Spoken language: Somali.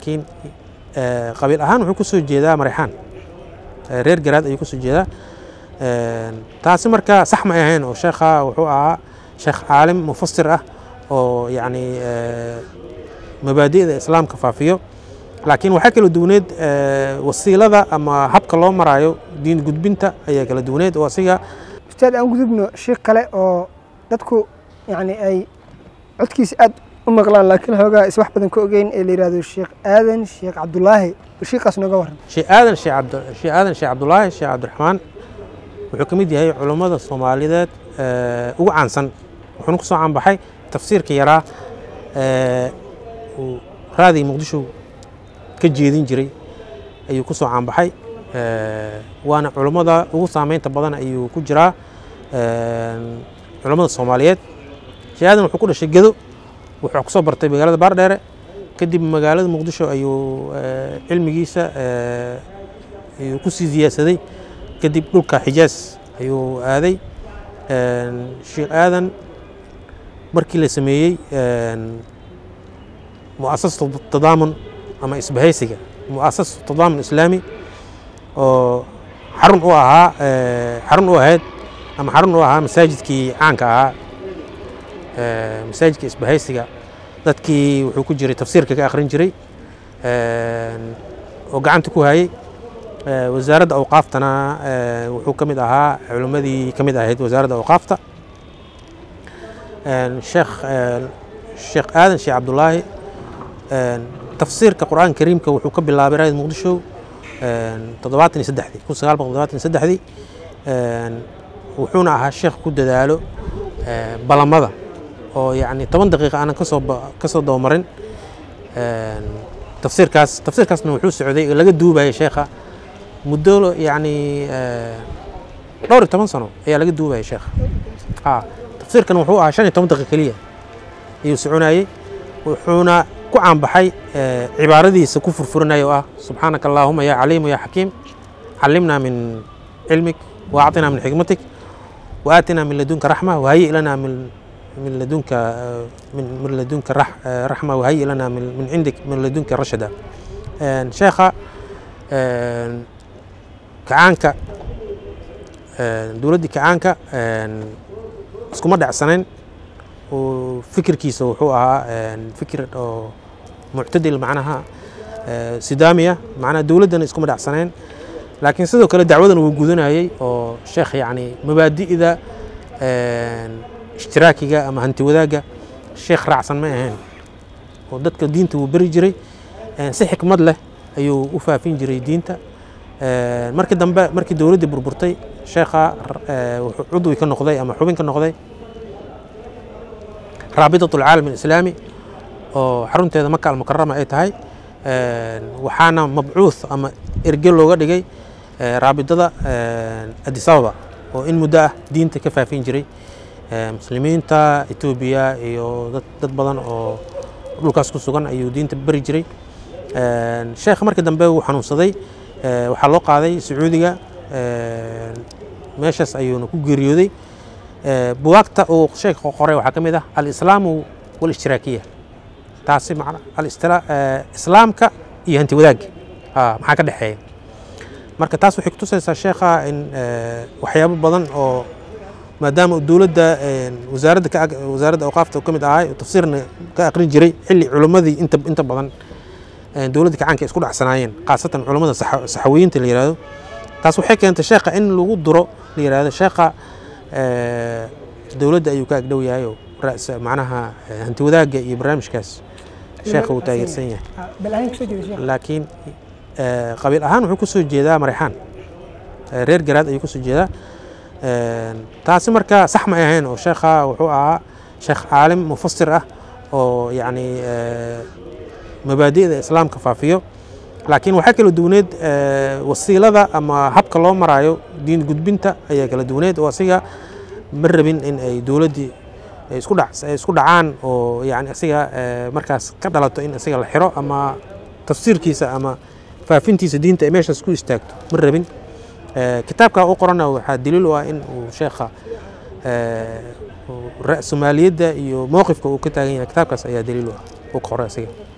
laakiin qabiil ahaan wuxuu kusoo jeedaa marexaan reer garaad ayuu kusoo jeedaa taasi marka sax ma ahayn oo sheekha wuxuu ahaa sheekh caalim mufasir ah oo yacni mabaadi'da islaamka faafiyo laakiin waxaa kala duwaneed wasiilada ama habka loo maraayo diin gudbinta ayaa kala duwaneed oo asiga ustaad aan gudubno sheekh kale oo dadku yani ay codkiisa aad u maqlaan laakiin xoogaa is wax badan ka ogeyn ee la yihahdo sheekh aadan sheekh cabdulaahi sheekhaas nooga waran sheekh aadan sheekh cabd sheekh aadan sheekh cabdulaahi sheekh cabdiraxmaan wuxuu ka mid yahay culummada soomaaliyeed ugu caansan wuxuuna ku soo caanbaxay tafsiirka yaraa uu raadiga muqdisho ka jeedin jiray ayuu ku soo caanbaxay waana culummada ugu saameynta badan ayuu ku jiraa culummada soomaaliyeed sheekh aadan wuxuu ku dhashay gedo wuxuu ku soo bartay magaalada baardheere kadib magaalada muqdisho ayuu cilmigiisa ayuu ku sii siyaasaday kadib dhulka xijaas ayuu aaday sheekh aadan markii la sameeyey muasasatu tadaamun ama isbahaysiga muasasatu tadaamun islaami oo xarun u ahaa xarun u ahayd ama xarun u ahaa masaajidkii caanka ahaa masaajidka isbahaysiga dadkii wuxuu ku jiray tafsiirka ka akhrin jiray oo gacanta ku hayay wasaaradda awqaaftana wuxuu ka mid ahaa culimmadii ka mid ahayd wasaaradda awqaafta sheekh sheekh aadan sheekh cabdulaahi tafsiirka qur'aanka kariimka wuxuu ka bilaabay raayid muqdisho toddobaatan iyo saddexdii kun sagaal boqol toddobaatan iyo saddexdii wuxuuna ahaa sheekh ku dadaalo balamada oo yacni toban daqiiqa aanan kasoo kasoo dabamarin tafsiirkaas tafsiirkaasna wuxuu socday oo laga duubayay sheekha muddo yacni dhowr iyo toban sano ayaa laga duubayay sheekha ha tafsiirkan wuxuu ahaa shan iyo toban daqiiqa keliya ayuu soconayey wuxuuna ku caanbaxay cibaaradiisa ku furfurinaya oo ah subxaanaka allaahuma yaa caliimu yaa xakiim callimnaa min cilmik wa acطinaa min xikmatik wa aatinaa min ladunka raxma wahayi lanaa min من لدنك من من لدنك رح رحمه وهيئ لنا من من عندك من لدنك رشدا شيخة كعانك دولدي كعانك اسكو مدع سنين وفكر كيسو وحوها فكر معتدل معناها سدامية معناها دولدنا اسكو مدع سنين لكن sidoo kale dacwadan uu gudanayay oo sheekh yani mabaadi'da ishtiraakiga ama hanti wadaagga sheekh raacsan ma ahayn oo dadka diinta wuu beri jiray si xikmad leh ayuu u faafin jiray diinta markii dambe markii dowladdii burburtay sheekha wuxuu cudwi ka noqday ama xubin ka noqday raabitat alcaalam alislaami oo xarunteeda maka almukarama ay tahay waxaana mabcuuth ama erge looga dhigay raabidada addis ababa oo in muddo ah diinta ka faafin jiray muslimiinta etoobiya iyo dad badan oo dhulkaas ku sugan ayuu diinta beri jiray sheekh markii dambe wuu xanuunsaday waxaa loo qaaday sacuudiga meeshaas ayuuna ku geeriyooday buwaagta uu sheekha qoray waxaa ka mid ah alislaamu walistiraakiya taasi islaamka iyo hanti wadaagga maxaa ka dhexeeya marka taas waxay kutusaysaa sheekha in waxyaabo badan oo maadaama dowladda wasaaradda ka wasaaradda awqaafta ka mid ahay tafsiirna ka aqrin jiray xilli culimmadii inta inta badan dowladda kacaanka isku dhacsanaayeen khaasatan culimmada saxawiyiinta la yihahdo taas waxay keentay sheekha in lagu duro la yihahdo sheekha dowladda ayuu ka agdhow yahay oo macnaha hanti wadaagga iyo barnaamijkaas sheekha uu taageersan yahay laakiin qabiil ahaan wuxuu kusoo jeedaa marexaan reer garaad ayuu kusoo jeedaa taasi marka sax ma ahayn oo sheekha wuxuu ahaa sheekh caalim mufasir ah oo yacni mabaadi'da islaamka faafiyo laakiin waxaa kala duwaneed wasiilada ama habka loo maraayo diin gudbinta ayaa kala duwaneed oo asiga ma rabin in ay dowladdii isku dhac isku dhacaan oo yani asiga markaas ka dhalato in asiga la xiro ama tafsiirkiisa ama faafintiisa diinta ay meeshaas ku istaagto ma rabin kitaabka u qorana waxaa daliil u ah in uu sheekha ra-sumaaliyadda iyo mowqifka uu ka taagan yahay kitaabkaas ayaa daliil u ah uu qoray asiga